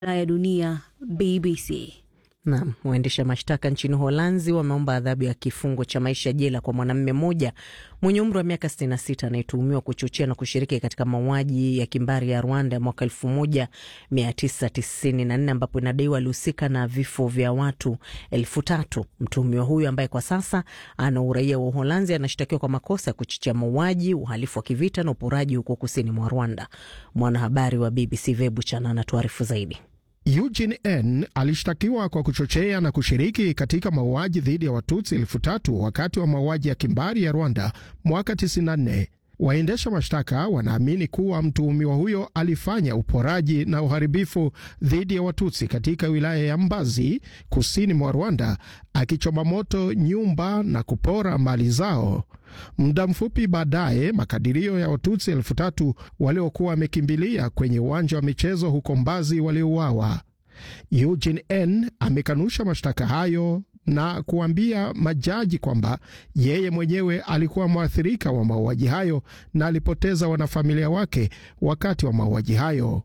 ya dunia BBC. Naam, waendesha mashtaka nchini Holanzi wameomba adhabu ya kifungo cha maisha jela kwa mwanamume mmoja mwenye umri wa miaka 66 anayetuhumiwa kuchochea na kushiriki katika mauaji ya kimbari ya Rwanda ya mwaka 1994 ambapo inadaiwa alihusika na vifo vya watu elfu tatu. Mtuhumiwa huyu ambaye kwa sasa ana uraia wa Uholanzi anashtakiwa kwa makosa ya kuchochea mauaji, uhalifu wa kivita na uporaji huko kusini mwa Rwanda. Mwanahabari wa BBC Vebu Chana anatuarifu zaidi. Eugene N alishtakiwa kwa kuchochea na kushiriki katika mauaji dhidi ya Watutsi elfu tatu wakati wa mauaji ya kimbari ya Rwanda mwaka 94. Waendesha mashtaka wanaamini kuwa mtuhumiwa huyo alifanya uporaji na uharibifu dhidi ya Watutsi katika wilaya ya Mbazi kusini mwa Rwanda, akichoma moto nyumba na kupora mali zao. Muda mfupi baadaye, makadirio ya Watutsi elfu tatu waliokuwa wamekimbilia kwenye uwanja wa michezo huko Mbazi waliuawa. Eugene N amekanusha mashtaka hayo na kuambia majaji kwamba yeye mwenyewe alikuwa mwathirika wa mauaji hayo na alipoteza wanafamilia wake wakati wa mauaji hayo.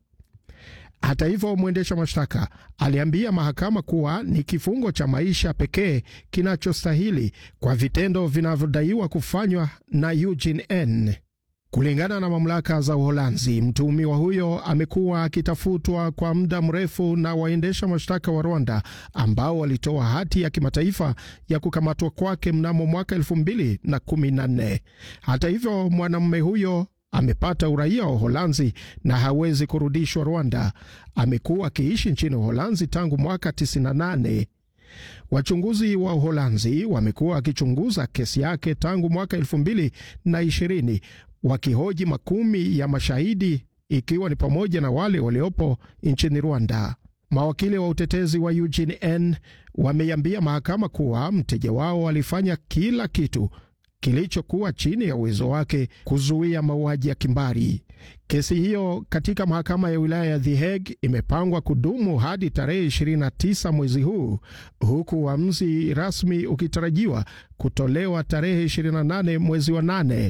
Hata hivyo, mwendesha mashtaka aliambia mahakama kuwa ni kifungo cha maisha pekee kinachostahili kwa vitendo vinavyodaiwa kufanywa na Eugene N. Kulingana na mamlaka za Uholanzi, mtuhumiwa huyo amekuwa akitafutwa kwa muda mrefu na waendesha mashtaka wa Rwanda ambao walitoa hati ya kimataifa ya kukamatwa kwake mnamo mwaka elfu mbili na kumi na nne. Hata hivyo, mwanamume huyo amepata uraia wa Uholanzi na hawezi kurudishwa Rwanda. Amekuwa akiishi nchini Uholanzi tangu mwaka 98. Wachunguzi wa Uholanzi wamekuwa wakichunguza kesi yake tangu mwaka elfu mbili na ishirini wakihoji makumi ya mashahidi ikiwa ni pamoja na wale waliopo nchini Rwanda. Mawakili wa utetezi wa Eugene N wameiambia mahakama kuwa mteja wao alifanya kila kitu kilichokuwa chini ya uwezo wake kuzuia mauaji ya kimbari. Kesi hiyo katika mahakama ya wilaya ya The Hague imepangwa kudumu hadi tarehe 29 mwezi huu, huku uamuzi rasmi ukitarajiwa kutolewa tarehe 28 mwezi wa nane.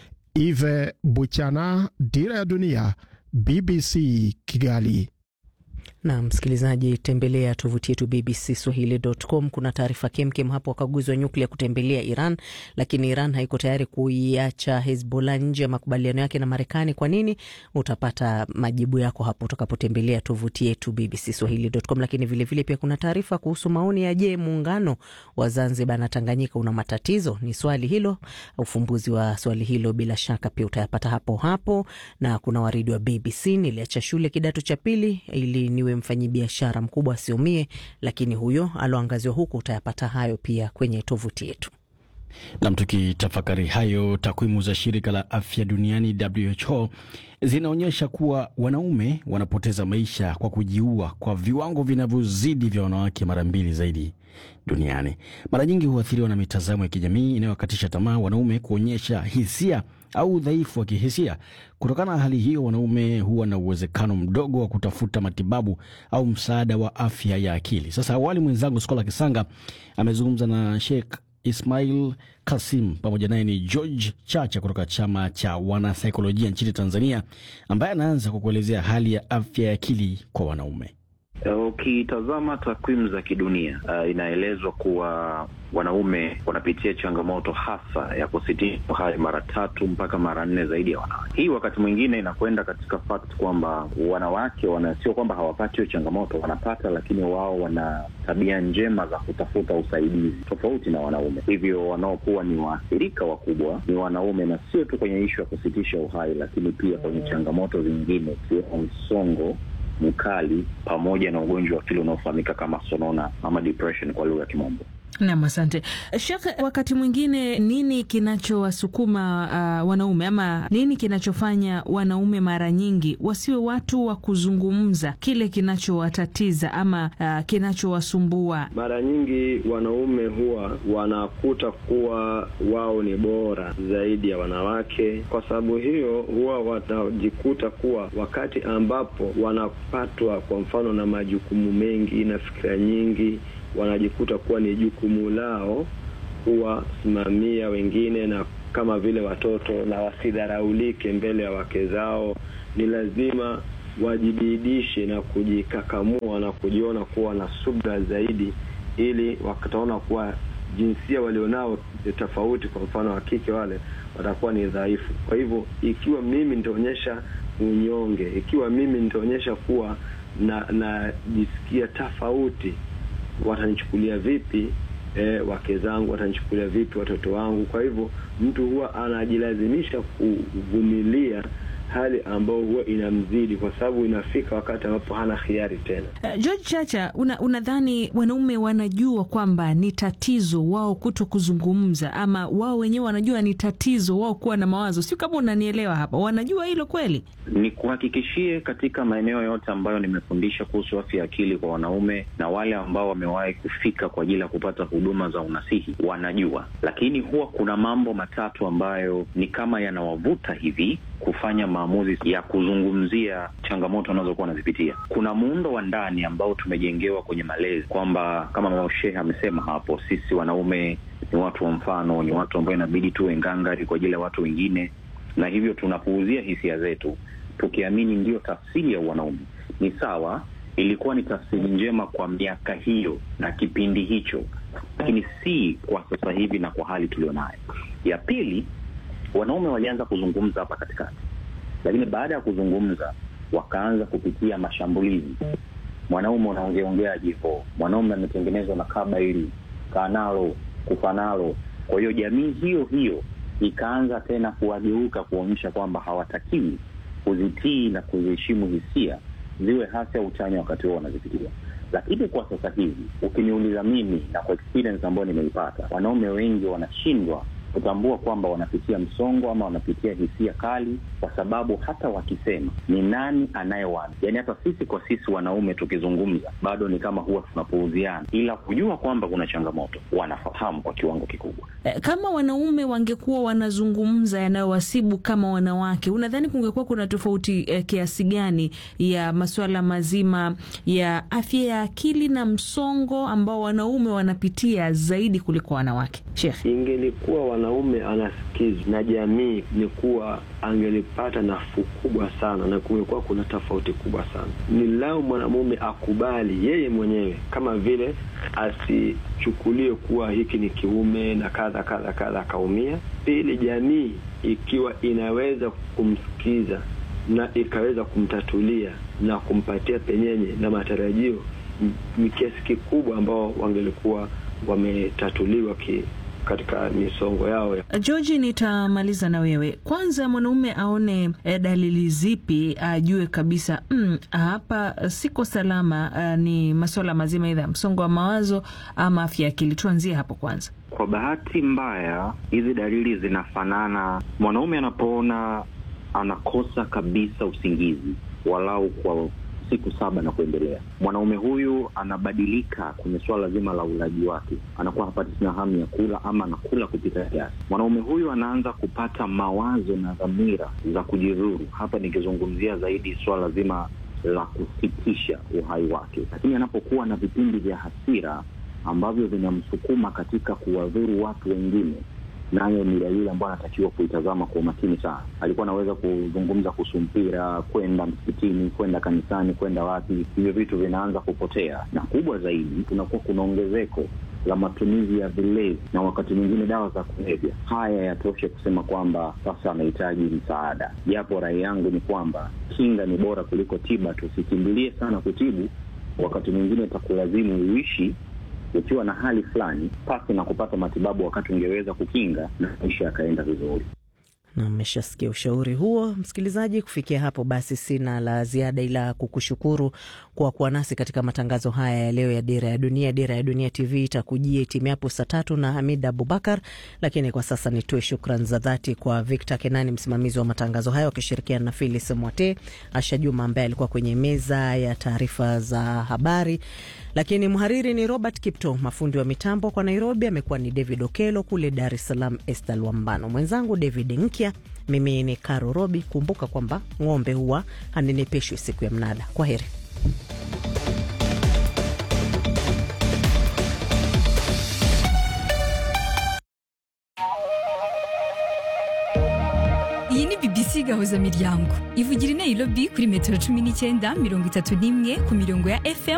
Ive Buchana, Dira ya Dunia, BBC Kigali. Na msikilizaji, tembelea tovuti yetu BBC Swahili.com. Kuna taarifa kemkem hapo, wakaguzi wa nyuklia kutembelea Iran, lakini Iran haiko tayari kuiacha Hezbollah nje ya makubaliano yake na Marekani. Kwa nini? Utapata majibu yako hapo utakapotembelea tovuti yetu BBC Swahili.com. Lakini vilevile vile pia kuna taarifa kuhusu maoni ya je, muungano wa Zanzibar na Tanganyika una matatizo? Ni swali hilo, ufumbuzi wa swali hilo bila shaka pia utayapata hapo hapo. Na kuna waridi wa BBC, niliacha shule kidato cha pili ili niwe mfanyibiashara mkubwa asiumie, lakini huyo aloangaziwa huku. Utayapata hayo pia kwenye tovuti yetu. Nam, tukitafakari hayo, takwimu za shirika la afya duniani WHO zinaonyesha kuwa wanaume wanapoteza maisha kwa kujiua kwa viwango vinavyozidi vya wanawake mara mbili zaidi duniani. Mara nyingi huathiriwa na mitazamo ya kijamii inayowakatisha tamaa wanaume kuonyesha hisia au udhaifu wa kihisia. Kutokana na hali hiyo, wanaume huwa na uwezekano mdogo wa kutafuta matibabu au msaada wa afya ya akili. Sasa awali, mwenzangu Skola Kisanga amezungumza na Sheikh Ismail Kasim, pamoja naye ni George Chacha kutoka chama cha wanasaikolojia nchini Tanzania, ambaye anaanza kwa kuelezea hali ya afya ya akili kwa wanaume. Ukitazama uh, takwimu za kidunia uh, inaelezwa kuwa wanaume wanapitia changamoto hasa ya kusitisha uhai mara tatu mpaka mara nne zaidi ya wanawake. Hii wakati mwingine inakwenda katika fact kwamba wanawake wana, sio kwamba hawapati hiyo changamoto, wanapata, lakini wao wana tabia njema za kutafuta usaidizi tofauti na wanaume. Hivyo wanaokuwa ni waathirika wakubwa ni wanaume, na sio tu kwenye ishu ya kusitisha uhai, lakini pia kwenye changamoto zingine ikiwemo msongo mkali pamoja na ugonjwa wa akili unaofahamika kama sonona ama depression kwa lugha ya Kimombo. Nam, asante Shekh. Wakati mwingine nini kinachowasukuma uh, wanaume ama nini kinachofanya wanaume mara nyingi wasiwe watu wa kuzungumza kile kinachowatatiza ama uh, kinachowasumbua? Mara nyingi wanaume huwa wanakuta kuwa wao ni bora zaidi ya wanawake. Kwa sababu hiyo, huwa watajikuta kuwa wakati ambapo wanapatwa kwa mfano na majukumu mengi na fikira nyingi wanajikuta kuwa ni jukumu lao kuwasimamia wengine na kama vile watoto, na wasidharaulike mbele ya wake zao. Ni lazima wajibidishe na kujikakamua na kujiona kuwa na subra zaidi, ili wakataona kuwa jinsia walionao tofauti, kwa mfano wa kike, wale watakuwa ni dhaifu. Kwa hivyo ikiwa mimi nitaonyesha unyonge, ikiwa mimi nitaonyesha kuwa na najisikia tofauti, watanichukulia vipi? E, wake zangu watanichukulia vipi? Watoto wangu? Kwa hivyo mtu huwa anajilazimisha kuvumilia hali ambayo huwa inamzidi kwa sababu inafika wakati ambapo hana hiari tena. Uh, George Chacha, unadhani una wanaume wanajua kwamba ni tatizo wao kuto kuzungumza, ama wao wenyewe wanajua ni tatizo wao kuwa na mawazo? Sio kama unanielewa hapa, wanajua hilo kweli? Ni kuhakikishie katika maeneo yote ambayo nimefundisha kuhusu afya ya akili kwa wanaume na wale ambao wamewahi kufika kwa ajili ya kupata huduma za unasihi wanajua, lakini huwa kuna mambo matatu ambayo ni kama yanawavuta hivi kufanya maamuzi ya kuzungumzia changamoto wanazokuwa wanazipitia. Kuna muundo wa ndani ambao tumejengewa kwenye malezi kwamba kama mama Shehe amesema hapo, sisi wanaume ni watu wa mfano, ni watu ambao inabidi tuwe ngangari kwa ajili ya watu wengine, na hivyo tunapuuzia hisia zetu tukiamini ndiyo tafsiri ya wanaume. Ni sawa, ilikuwa ni tafsiri njema kwa miaka hiyo na kipindi hicho, lakini si kwa sasa hivi na kwa hali tulionayo. Ya pili wanaume walianza kuzungumza hapa katikati, lakini baada ya kuzungumza wakaanza kupitia mashambulizi. Mwanaume unaongeongeaje hivo? Mwanaume ametengenezwa na kaba hili, kaa nalo, kufa nalo. Kwa hiyo jamii hiyo hiyo ikaanza tena kuwageuka, kuonyesha kwamba hawatakiwi kuzitii na kuziheshimu hisia ziwe hasi au chanya wakati huo wanazipitia. Lakini kwa sasa hivi ukiniuliza mimi na kwa experience ambayo nimeipata, wanaume wengi wanashindwa kutambua kwamba wanapitia msongo ama wanapitia hisia kali, kwa sababu hata wakisema ni nani anayewana, yaani hata sisi kwa sisi wanaume tukizungumza bado ni kama huwa tunapuuziana, ila kujua kwamba kuna changamoto wanafahamu kwa kiwango kikubwa. Kama wanaume wangekuwa wanazungumza yanayowasibu kama wanawake, unadhani kungekuwa kuna tofauti eh, kiasi gani ya masuala mazima ya afya ya akili na msongo ambao wanaume wanapitia zaidi kuliko wanawake? Sheikh, ingelikuwa wanaume anasikizwa na jamii, ni kuwa angelipata nafuu kubwa sana, na kungekuwa kuna tofauti kubwa sana. Ni lao mwanamume akubali yeye mwenyewe, kama vile asichukulie kuwa hiki ni kiume na kadha kadha kadha, akaumia. Pili, jamii ikiwa inaweza kumsikiza na ikaweza kumtatulia na kumpatia penyenye na matarajio, ni kiasi kikubwa ambao wangelikuwa wametatuliwa ki katika misongo yao. George, nitamaliza na wewe kwanza. Mwanaume aone eh, dalili zipi ajue kabisa mm, hapa siko salama? Uh, ni masuala mazima idha msongo wa mawazo ama afya ya akili? Tuanzie hapo kwanza. Kwa bahati mbaya, hizi dalili zinafanana. Mwanaume anapoona anakosa kabisa usingizi walau kwa siku saba na kuendelea, mwanaume huyu anabadilika kwenye suala zima la ulaji wake, anakuwa hapati tena hamu ya kula ama anakula kupita kiasi. Mwanaume huyu anaanza kupata mawazo na dhamira za kujidhuru, hapa nikizungumzia zaidi suala zima la kusitisha uhai wake. Lakini anapokuwa na vipindi vya hasira ambavyo vinamsukuma katika kuwadhuru watu wengine nayo ni dalili ambayo anatakiwa kuitazama kwa umakini sana. Alikuwa anaweza kuzungumza kuhusu mpira, kwenda msikitini, kwenda kanisani, kwenda wapi, hivyo vitu vinaanza kupotea, na kubwa zaidi, kunakuwa kuna ongezeko la matumizi ya vilevi na wakati mwingine dawa za kulevya. Haya yatoshe kusema kwamba sasa anahitaji msaada, japo rai yangu ni kwamba kinga ni bora kuliko tiba. Tusikimbilie sana kutibu, wakati mwingine itakulazimu uishi ukiwa na hali fulani pasi na kupata matibabu wakati ungeweza kukinga na maisha yakaenda vizuri. Na mmeshasikia ushauri huo, msikilizaji. Kufikia hapo basi, sina la ziada ila kukushukuru kwa kuwa nasi katika matangazo haya ya leo ya Dira ya Dunia. Dira ya Dunia TV itakujia itimiapo saa tatu na Hamid Abubakar, lakini kwa sasa nitoe shukran za dhati kwa Victor Kenani, msimamizi wa matangazo hayo, akishirikiana na Filis Mwate, Asha Juma ambaye alikuwa kwenye meza ya taarifa za habari, lakini mhariri ni Robert Kipto, mafundi wa mitambo kwa Nairobi amekuwa ni David Okelo, kule Dar es Salaam Estal Wambano, mwenzangu David Nkya, mimi ni Karo Robi. Kumbuka kwamba ng'ombe huwa hanenepeshwi siku ya mnada. Kwa heri. iyi ni BBC gahuzamiryango ivugira i nairobi kuri metero cumi n'icyenda mirongo itatu n'imwe ku mirongo ya fm